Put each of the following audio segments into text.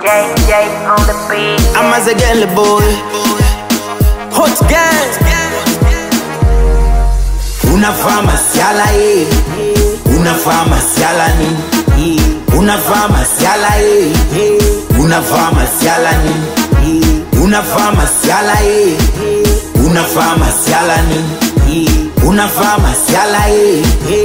JJ on the beat. I'm as a girl boy. Hot gang. Unavaa masiala eh. Unavaa masiala nini? Unavaa masiala eh. Unavaa masiala nini? Unavaa masiala eh. Unavaa masiala nini? Unavaa masiala eh.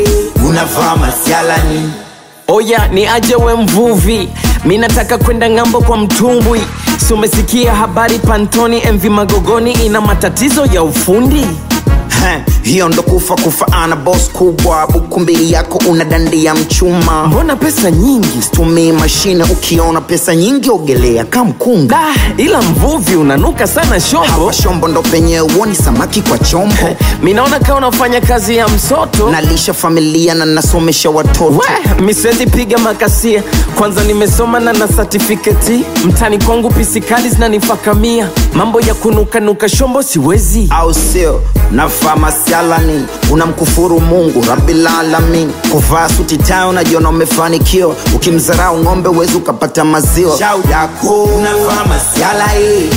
Unavaa masiala nini? Oya ni aje we mvuvi, mi nataka kwenda ng'ambo kwa mtumbwi. Si umesikia habari Pantoni MV Magogoni ina matatizo ya ufundi? Heh, hiyo ndo kufa kufa ana boss kubwa buku mbili yako una dandia mchuma Mbona pesa nyingi? tumii mashine ukiona pesa nyingi ogelea kamkunga Da, ila mvuvi unanuka sana shombo. hawa shombo ndo penye uoni samaki kwa chombo Mi naona kama unafanya kazi ya msoto. nalisha familia na nasomesha watoto We, mi siwezi piga makasia, kwanza nimesoma na na certificate. Mtani kwangu pisikali zinanifakamia, mambo ya kunukanuka shombo siwezi. au sio navaa masialani unamkufuru mungu rabilalamin kuvaa suti tayo unajiona umefanikiwa ukimzarau ng'ombe uwezi ukapata maziwa shau yako unavaa masiala eh.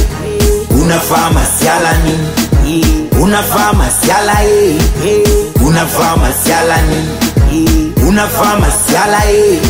unavaa masiala nini unavaa masiala eh. unavaa masiala nini unavaa masiala eh.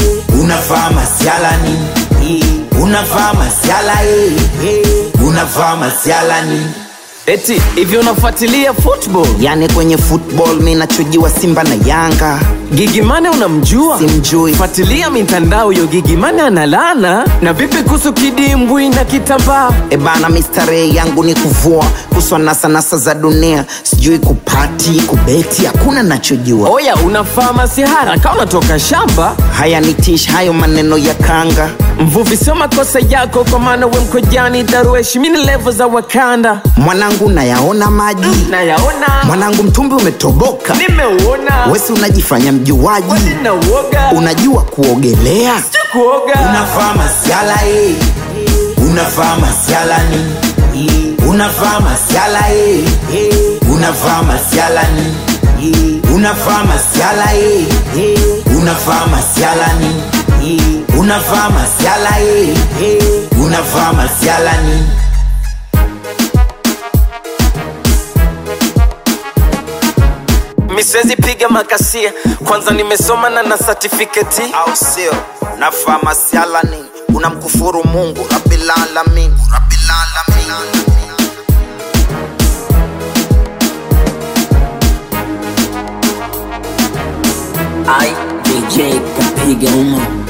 unavaa masiala nini unavaa masiala eh. unavaa masiala nini Eti hivi unafuatilia football? yani kwenye football mi nachujiwa simba na yanga Gigimane unamjua? Simjui. Fuatilia mitandao yo Gigimane analana. Na vipi kuhusu kidimbwi na kitambaa? ebana mistarehe yangu ni kuvua kuswa nasanasa za dunia sijui kupati kubeti hakuna nachojua Oya, unafaa masihara kama unatoka shamba. haya ni tish hayo maneno ya kanga Mvuvi, sio makosa yako, kwa maana we mkojani darueshi, mini levo za Wakanda mwanangu nayaona maji nayaona, mwanangu mtumbi umetoboka nimeuona, wesi unajifanya mjuaji na uoga unajua kuogelea kuoga unavaa masiala eh. unavaa masiala nini unavaa masiala eh. unavaa masiala nini unavaa masiala eh. unavaa masiala nini unavaa masiala eh. unavaa masiala nini mi siwezi piga makasia, kwanza nimesoma na na certificate. au sio navaa masiala nini unamkufuru mungu rabilalamin rabilalamin I DJ kapiga uma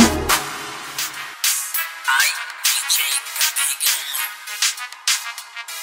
I DJ kapiga uma